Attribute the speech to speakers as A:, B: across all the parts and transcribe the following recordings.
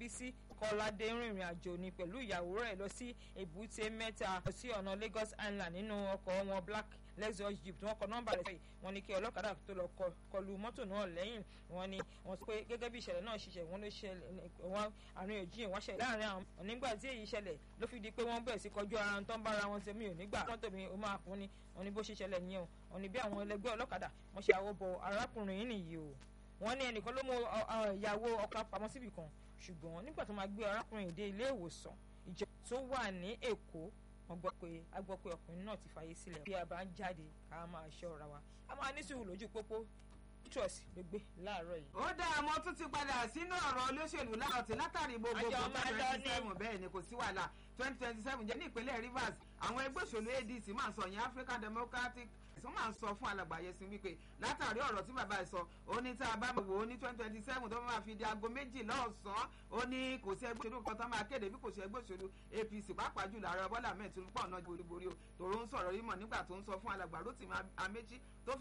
A: bísí kọ́ládé rìnrìn àjò ni pẹ̀lú ìyàwó rẹ̀ lọ sí èbúté mẹ́ta lọ sí ọ̀nà lagos island nínú ọkọ̀ wọn black lexus jeep tí wọ́n kọ nọ́mbà rẹ̀ sẹ́yìn wọ́n ní kí ọlọ́kadà tó lọ kọlu mọ́tò náà lẹ́yìn wọ́n ní wọ́n sọ pé gẹ́gẹ́ bí ìṣẹ̀lẹ̀ náà ṣiṣẹ́ wọ́n ló ṣẹlẹ̀ wọ́n àríyànjiyàn wọ́n ṣẹlẹ̀ láàrin àwọn nígbà tí èyí ṣẹlẹ̀ ló fi di pé wọ́n bẹ̀rẹ̀ sí kọjú ara tó ń bára wọn tẹ̀mí ò nígbà mọ́tò mi ò máa fún ni wọ́n ní bó ṣe ṣẹlẹ̀ nìyẹn o wọ́n ní bí àwọn ẹlẹgbẹ́ ọlọ́kadà wọ́n ṣe àwọ̀ bọ arákùnrin yìí nìyí o wọ́n ní ẹnìkan ló mú ìyàwó ọkọ pamọ́ síbì kan ṣùgbọ́n nígbà tó máa gbé arákùnrin yìí dé ilé ìwòsàn ìjọ tó wà ní èkó wọ́n gbọ́ pé a gbọ́ pé ọkùnrin náà ti fàyè sílẹ̀ bí a bá ń jáde ká máa ṣọ́ra wa a máa ní sùúrù lójú pópó trust ló gbé láàárọ̀ yìí.
B: ó dá àmọ́ tún ti padà sínú ọ̀rọ̀ olóṣèlú láàtì látàrí gbogbo twenty twenty seven bẹ́ẹ̀ ni kò sí wàhálà twenty twenty seven jẹ́ ní ìpínlẹ̀ rivers àwọn ẹgbẹ́ òṣèlú adc máa ń sọ yẹn african democratic wọ́n máa ń sọ fún alàgbàyẹ sí wípé látàrí ọ̀rọ̀ tí bàbá ẹ̀ sọ ó ní tá a bá wò ó ní twenty twenty seven tó máa fi di aago méjì lọ́sàn-án ó ní kò sí ẹgbẹ́ òṣèlú kan tó máa kéde bí kò sí ẹgbẹ́ òṣèlú apc pàápàá jùlọ ààrẹ bọ́lá mẹ́ẹ̀ tó ń pọ̀ náà boríborí o tòró ń sọ̀rọ̀ yìí mọ̀ nígbà tó ń sọ fún alàgbà rotimi amechi tó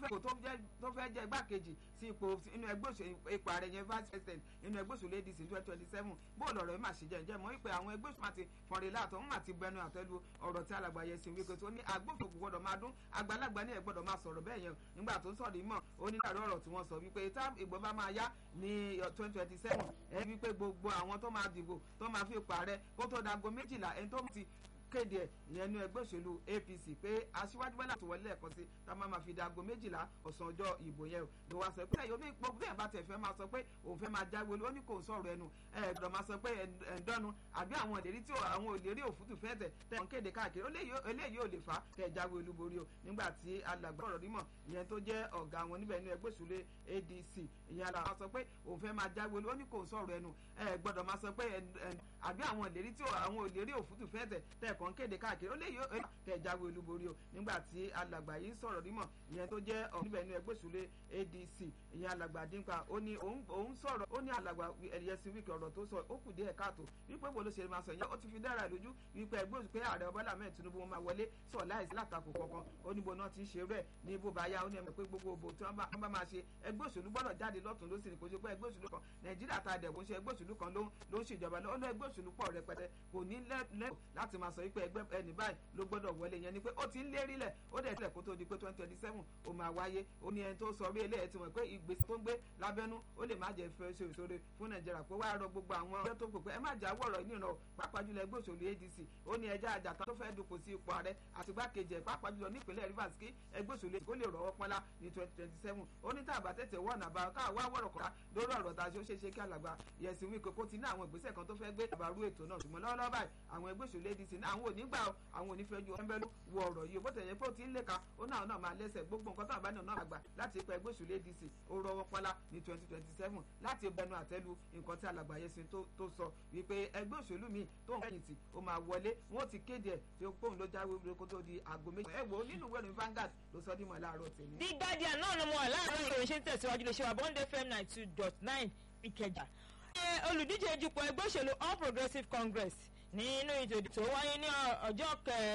B: fẹ́ jẹ́ igbákejì sí ipò inú ẹgbẹ́ òṣèlú ipò ààrẹ yẹn vice president inú ẹgbẹ́ òṣèlú adc twenty twenty seven bóòlù ọ̀rọ̀ yìí mà ṣe jẹ́ ǹjẹ́ mọ́ wípé àwọn ẹgbẹ́ òṣèlú àti fọ̀nrẹ́ láàtọ̀ wọn àti bẹnu àtẹ́lu ọ̀rọ̀ tí alàgbà yẹn sì wípé tó ní agbófinró gbọ́dọ̀ máa dún àgbàlagbà ní ẹ̀ gbọ́dọ̀ máa sọ̀rọ̀ bẹ́ẹ̀ yẹn nígbà tó ń sọ̀rọ̀ ìmọ̀ onídàárọ̀ ọ̀rọ̀ tí wọ́n sọ wípé tá ìgbọ́ bá máa yá ní twenty twenty seven ẹ wípé gbogbo àwọn tó máa dìbò tó máa fi pààrẹ kó tó dago méjìlá ẹni tó ti kéde ẹ ìyẹn ní ẹgbẹ́ òṣèlú apc pé aṣíwájú bọ́lá tó wọlé ẹ̀kan sí tá a máa ma fi dago méjìlá ọ̀sán ọjọ́ ìbò yẹn o ló wá sọ pé ẹ̀yọ́ mi gbogbo ẹ̀ bá tẹ̀ fẹ́ máa sọ pé òun fẹ́ máa jáwé ó ní kò ń sọ̀rọ̀ ẹnu ẹ̀ gbọ́dọ̀ máa sọ pé ẹ̀ńdọ́nu àbí àwọn ìlérí tí àwọn ìlérí òfútù fẹ́ tẹ̀ tẹ̀ ń kéde káàkiri eléyìí ò lè fà á kẹ́ ẹ̀ jáwé olúborí o nígbà tí alàgbà ọ̀rọ̀ nímọ̀ ìyẹn tó jẹ́ ọ̀gá wọn níbẹ̀ ní ẹgbẹ́ òṣèlú adc ìyẹn alàgbà sọ pé òun fẹ́ máa jáwé ó ní kò ń sọ̀rọ̀ ẹnu ẹ̀ gbọ́dọ̀ máa sọ pé àbí àwọn ìlérí tí àwọn ìlérí òfútù fẹ́ tẹ̀ tẹ̀ kàn kéde káàkiri léyìí kẹ jáwé olúborí o nígbà tí alàgbà yìí sọ̀rọ̀ nímọ̀ ìyẹn tó jẹ́ ọ̀nìbẹ̀ ní ẹgbẹ́ ìṣúlẹ̀ adc ìyẹn alàgbà dínkà ó ní òun sọ̀rọ̀ ó ní alàgbà ẹ̀yẹsìn wíkì ọ̀rọ̀ tó sọ ó kù díẹ̀ káàtó wípé wo ló ṣe máa sọ yẹn ó ti fi dára lójú wípé ẹgbẹ́ òṣù pé ààrẹ ọbọ̀lá mẹ́rin tinubu wọn máa wọlé sọ láìsí látakò kankan ó ní bo náà ti ń ṣe rẹ̀ ní bó bá yá ó ní ẹ̀mọ̀ pé gbogbo òbò tí wọ́n bá máa ṣe ẹgbẹ́ òṣèlú gbọ́dọ̀ jáde lọ́tún ló sì ní kò ṣe pé ẹgbẹ́ òṣèlú kan nàìjíríà ta dẹ̀ kò ṣe ẹgbẹ́ òṣèlú kan ló ń ṣèjọba ló ń ẹgbẹ́ òṣèlú pọ̀ rẹpẹtẹ kò ní lẹ́tọ̀ọ́ láti máa sọ wípé ẹgbẹ́ ẹni báyìí ló gbọ́dọ̀ wọlé yẹn ni pé ó ti ń lérí lẹ̀ ó dẹ̀ tilẹ̀ kó tó di pé twenty twenty seven ó máa wáyé ó ní ẹni tó sọ orí eléyìí ti mọ̀ pé ìgbésẹ̀ tó ń gbé lábẹ́nú ó lè má jẹ́ fẹ́ ṣe ìṣòro fún nàìjíríà pé wàá rọ gbogbo àwọn ọjọ́ tó kù pé ẹ má jà wọ̀rọ̀ ní ìran pàápàá jùlọ ẹgbẹ́ òṣèlú adc ó ní ẹja àjàtà tó fẹ́ dupò sí ipò ààrẹ àti igbákejì ẹ̀ pàápàá jùlọ nípínlẹ̀ rivers kí ẹgbẹ́ òṣèlú kó lè rọ́wọ́ pọ́nlá ní twenty twenty seven ó ní tàbá tètè wọ́n àbá káà wá wọ̀rọ̀ kọ́ra lórí ọ̀rọ̀ tá a ṣe ó ṣe ṣe kí alàgbà yẹ̀sìn wíkẹ́ kó ti ní àwọn ìgbésẹ̀ kan tó fẹ́ gbé àbárú ètò náà ṣùgbọ́n lọ́wọ́lọ́wọ́ báyìí àwọn ẹgbẹ́ òṣèlú adc ní àwọn ò ní gbà àwọn ò ní fẹ́ ju ẹnbẹ́lú wọ ọ̀rọ̀ yìí bó tẹ̀yẹ pé ó ti ń léka ó náà náà máa lẹ́sẹ̀ gbogbo nǹkan tó àbá náà náà gbà láti ipa ẹgbẹ́ òṣèlú adc ó rọwọ́ pọ́lá ní twenty twenty seven láti bẹnu àtẹ́lu nǹkan tí alàgbà Yẹsin tó sọ wípé ẹgbẹ́ òṣèlú mi tó ń fẹ̀yìntì ó máa wọlé wọn ó ti kéde ẹ̀ tí ó pòun ló jáwé wúlò kó tó di aago méjì ẹ wò ó nínú ìwé ìròyìn Vanguard ló sọ dímọ̀ láàárọ̀ tèmi.
A: The Guardian náà ló mọ láàárọ̀ ìròyìn ṣe ń tẹ̀síwájú lè ṣe wà bond fm ninety two dot nine Ìkẹjà. olùdíje dupò ẹgbẹ́ òṣèlú All Progressives Congress nínú ètò tó wáyé ní ọjọ́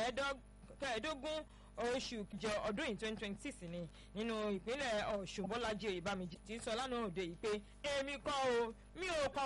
A: kẹẹ̀ẹ́dógún oṣù kẹjọ ọdún yìí twenty twenty six ni nínú ìpínlẹ̀ Ọ̀ṣun Bọ́lájí Oyèbámijì ti sọ lánàá òde yìí pé èmi kọ́ o mi ò kọ́